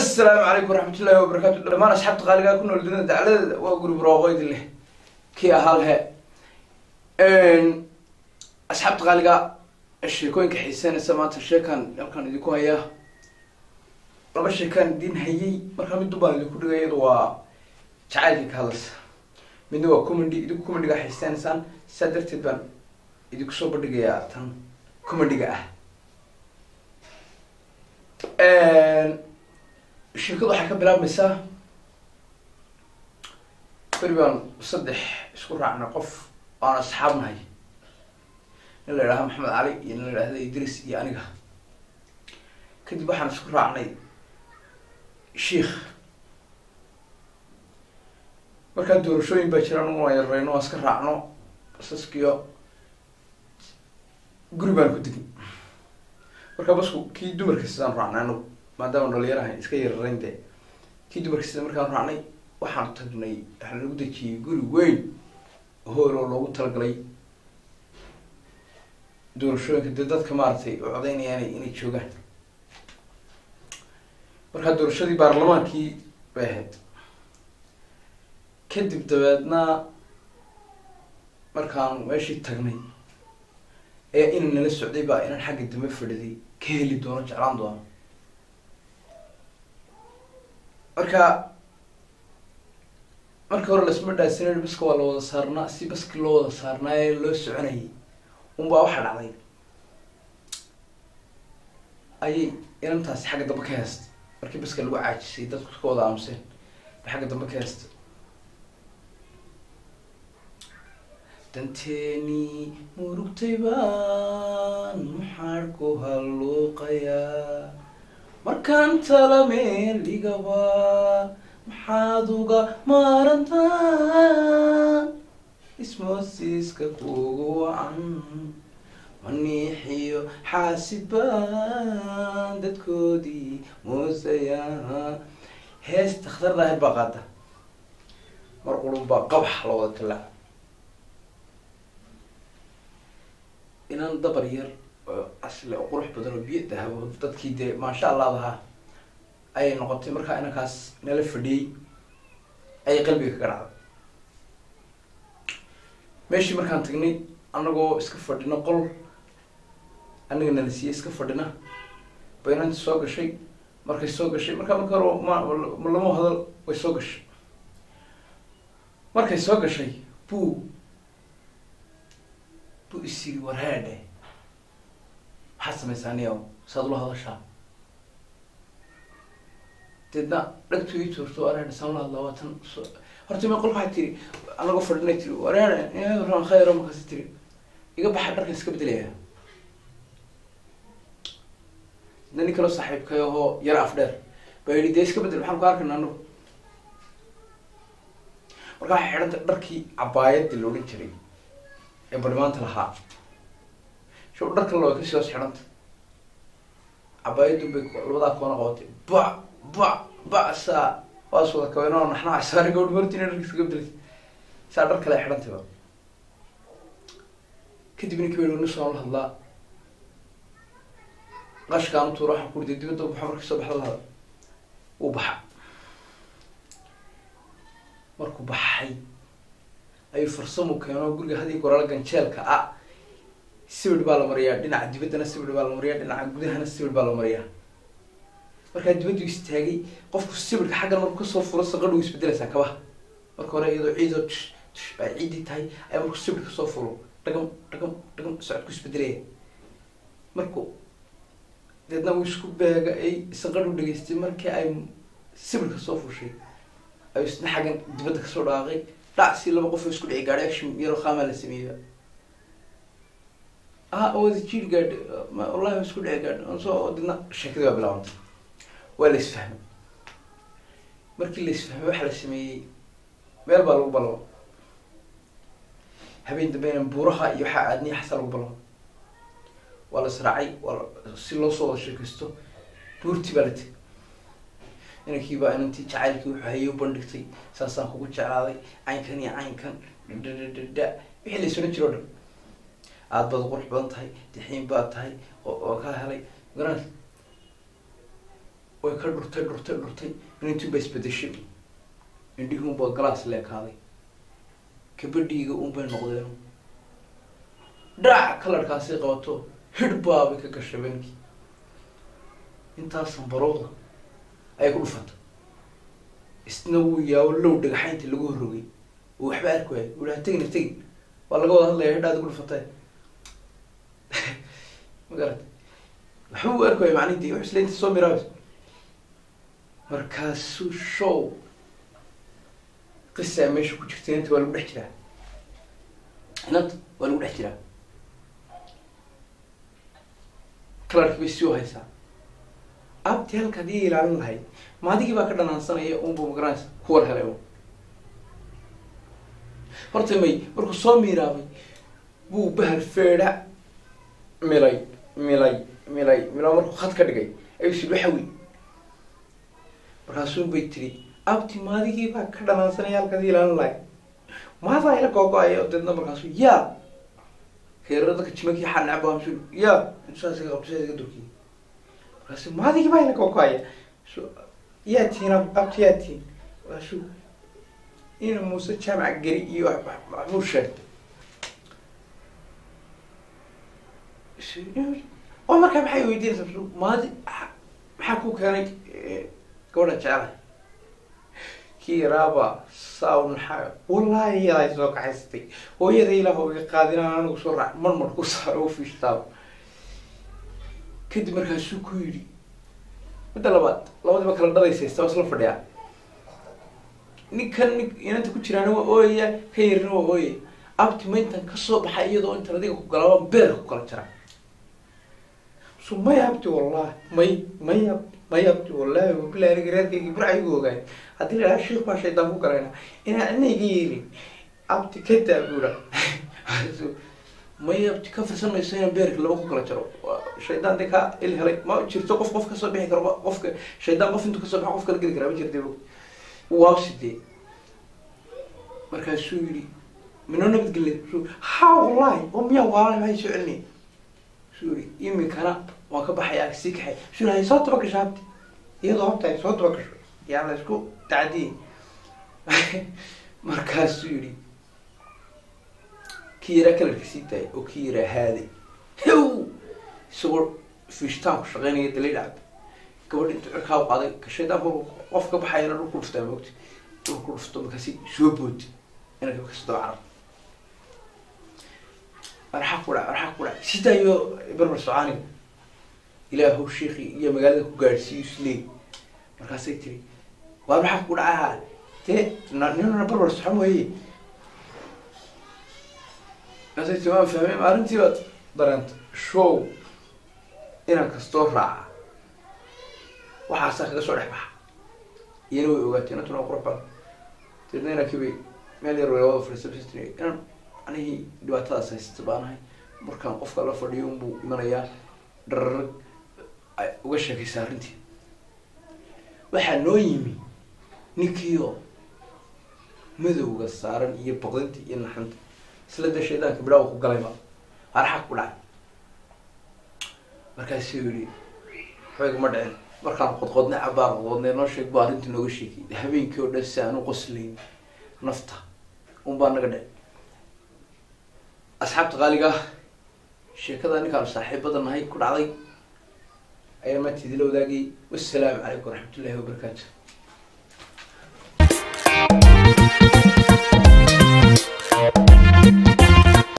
asalaamu calaykum waraxmatullaahi wabarakaatu dhamaan asxaabta qaaligaa ku nool dunida dacladeeda waa guri barooqoydi leh kii ahaa lehe asxaabta qaaligaa sheekooyinka xiiseynaysa maanta sheekaan halkaan idinku hayaa laba sheekaan idin hayay markaa mid dubaan idinku dhigay iyadu waa jacaylkii ka hadlaysa midna waa comedy idinku comediga xiiseynaysaan sidaa darteed baan idinku soo bandhigayaa tan comediga ah sheekadu waxay ka bilaabmaysaa beri baan saddex isku raacnay qof aan asxaab nahay nin la idhaha maxamed cali iyo nin la idhahda idris iyo aniga kadib waxaan isku raacnay sheikh markaa doorashooyin baa jira anugu waan yarareyno waan iska raacno basaskiyo guri baan ku degin markaa basku kii dumarka sidaan raacnay anagu maadaama dhalinyaraha iska yararayn dee kii dumarka sida markaan raacnay waxaan tagnay waxaa lagu dejiyey guri weyn hool oo loogu talagalay doorashooyinka dee dadka maaragtay u codeynayaan inay joogaan markaa doorashadii baarlamaankii bay ahayd kadib dabeedna markaan meeshii tagnay ee inan nala socday baa inan xagga dambe fadhiday ka heli doono jeclaan doono marka marka hore lasma dhaasinayn baska waa la wada saarnaa si baski loo wada saarnaa ee loo soconayay unbaa waxaa dhacday ayay inantaasi xagga dambe ka heestay markii baska lagu caajisay dadku ka wada aamuseen bay xagga dambe ka heestay danteeni murugtay baan maxaan ku halluuqayaa markaan tala meeligaba maxaad uga maarantaa ismoosiiska kugu wacan maniixiyo xaasid baan dadkoodii muusayaa hees dakhtar daahir baa qaada mar qurun baa qabax la wada talaa inan dabar yar oo asle oo qurux badan oo biyo dahabo dadkii dee maasha allah lahaa ayay noqotay markaa inankaas nala fadhiyey ayay qalbiga kaga dhacday meeshii markaan tagnay anagoo iska fadhina qol aniga nala siiyey iska fadhina ba inanti soo gashay markay soo gashay markaa marka hore ma lama hadal way soo gashay markay soo gashay buu buu isiri warhaadhe maxaad samaysaa niyo saad ula hadashaa deedna dhagtu ii tuurto warhaadhe saan ula hadlaa waa tan horta ma qolka waxaa tiri anagoo fadhinay tiri warhaadhe khayro markaasi tiri iga baxa dharkan iska bedelaya na nin kaloo saaxiibkay ahoo yar af dheer baa yidhi dee iska bedel maxaan ku arkayna anagu marka waxay xidhanta dharkii cabaayadii la odhan jiray ee barmaanta lahaa sho dhar kale waa kasii hoos xidhanta cabaayadun bay labadaa koona qabatay ba ba ba saa waas wada kabeen oo naxnaha saari gabadh martina dharka iskaga bedelay saa dhar kale xidhantay ba kadib ninki ba nis aan la hadlaa qashkaan utuura waxaan ku riday dibadda baxa markii soo baxda lahada wuu baxa markuu baxay ayuu farsamo keeno guriga hadii goraala ganjeelka ah sibir baa la mariyaa dhinaca dibaddana sibir baa la mariyaa dhinaca gudahana sibir baa la mariyaa markaa dibaddu istaagay qofku sibirka xaggan markuu kasoo furo saqadhu isbedelaysaa kabaha marka hore iyadoo ciidoo tush tush ay ciidii tahay ayaa markuu sibirka kasoo furo dhagam dhagam dhagam socodku isbedelaya markuu deedna uu isku beega ay saqadhu dhageystay markii ay sibirka soo fushay ayuu isna xaggan dibadda kasoo dhaaqay dhac si laba qof oo isku dhici gaadhay action yaroo qaamaa la sameeyey ah wada jiir gaadh wallahi isku dhici gaadh soo didna sheekadii waa bilaabantay waa la isfahmay markii la isfahmay waxaa la sameeyey meel baa lagu balabo habeen dambeyna buuraha iyo waxaa aadniya xasaa lagu balabo waa la israacay waa si loo soo wada sheekaysto buurtii baa la tegay inankii baa inantii jacaylkii wuxuu hayay u bandhigtay saasaan kugu jeclaaday caynkan iyo caynkan dhadhadhadhadha wixii la isodhan jiro o dhan aada baad qurux badan tahay dixiin baad tahay oo kaa helay garan way ka dhurtay dhurtay dhurtay inantunba isbedeshay indhihiunbaa galaas leekaaday kabadhiiga unbay noqdeen dhac kalarkaasi qabato hidhbaabay ka gashay bankii intaas sanbarooda ayay ku dhufatay isna wuu yaawo low dhagaxaynta lagu horrogay oo waxba arki waayay uu ha tegin ha tegin waa laga wada hadlaya hidhaadi ku dhufatay ma garat waxba uu arki waayay macnihi wax isla inta soo miraabas markaasuu show qisaa meesha ku jirta inanta waa lagu dhex jiraa inanta waa lagu dhex jiraa kalarki bay sii haysaa abti halkaad ii ilaalin lahayd maadigii baa ka dhanaansanaya unba magaranaysa kuwar helay un horta may markuu soo miiraabay buu bahal feedha milay milay milay mila markuu khad ka dhigay ayuu sid waxawi markaasuun bay tiri abti maadigii baa ka dhanaansanaya halkaad ii ilaalin lahayd maadaa ila googo-aya deedna markaasu yaa reerada dadka jimakii xanacba amsul yaa saas iga qabto saas iga durkiy markaasu maadigii baa ila googo-aya so yaa tihin abti yaa tihin markaasu ina muuse jaamac geri iyo maxmuu sheegtay oo markaa maxay weydiinaysaa maadi maxaa ku keenay gabadha jecelahay kii yaraaba saaw naxaa wallaahi iyadaa soo kaxaysatay hooyada ilaah iga qaadinaan anigu soo raac marmar ku saaro u fiishtaaba kadib markaasuu ku yidhi midda labaad labadiiba kala dhadaysaysta waa isla fadhiyaa ninkan nin inanta ku jiraana waa ooyaya ka yarina waa ooyaya abti mayntan kasoo baxay iyadoo intan adiga ku galaba beerka ku kala jira so may abti wallahi may may abti may abti wallahi wabilahi aniga reerkaygi burcayigu ogaay haddii la dhaha sheikh baa shaydaan ku galayna inaan ina iga yeelin abti ka daabura may abti ka firsan mayso inaan beerka laba ku kala jaro shaydaan de ka il helay ma jirto qof qof kasoo bixi karo qofka shaydaan qof intuu kasoo baxa qof kala geli karaa ma jirta waaw sidee markaasuu yidhi minoo nabadgelya ha wallahi oo miyaa waalay maxay soo celinay suu yidhi imikana waan ka baxayaa sii kaxay suu hay soo taba gasho habti iyadoo habta ay soo taba gasho yaa la isku tacdiyey markaasuu yidhi kii yaraa kalarka sii daayay oo kii yaraa haaday hew isagoo fiishtaan ku shaqeynaya dalay dhacda gabadh intuu cirkaa u qaaday ka shaydaanku qof ka baxayana dhulku dhuftaa moogta dhulku dhufto markaasi soo boodi inay markaasi daba carab arxaa ku dhac arxaa ku dhac sidaayo barbar socaaniga ilaahow sheikii iyo magaalada ku gaadhsiiyo isleey markaasay tiri waa maxaa ku dhacaha dee ninana barbar socon weeye markaasay tiri waan fahmay arrintii baad dareenta show inaan kastoo raaca waxaasaa kaga soo dhex baxa iyana way ogaatay inantuna waa qurux badan deedna inankibay meel yar wada fadhiisabsatri inaan anihii dhibaatadaas haysata baanahay markaan qofka la fadhiyo unbuu imanayaa dhararag ay uga sheekaysa arrintii waxaa noo yimi ninkiioo madowga saaran iyo baqdinta iyo naxanta isla dee shaydaanka bidhaawa ku galayba arxag ku dhacay markaasuu yihi waxbaygama dhicin markaan qodqodnay cabaar qodqodnay noo sheeg bu arrintii nooga sheegay habeenkii oo dhan si aan u qoslayn nafta un baa naga dhici asxaabta qaaliga ah sheekada ninkaanu saaxiibada nahay ku dhacday ayaa maanta idila wadaagay wassalaamu calaykum waraxmat ullahi wabarakaatu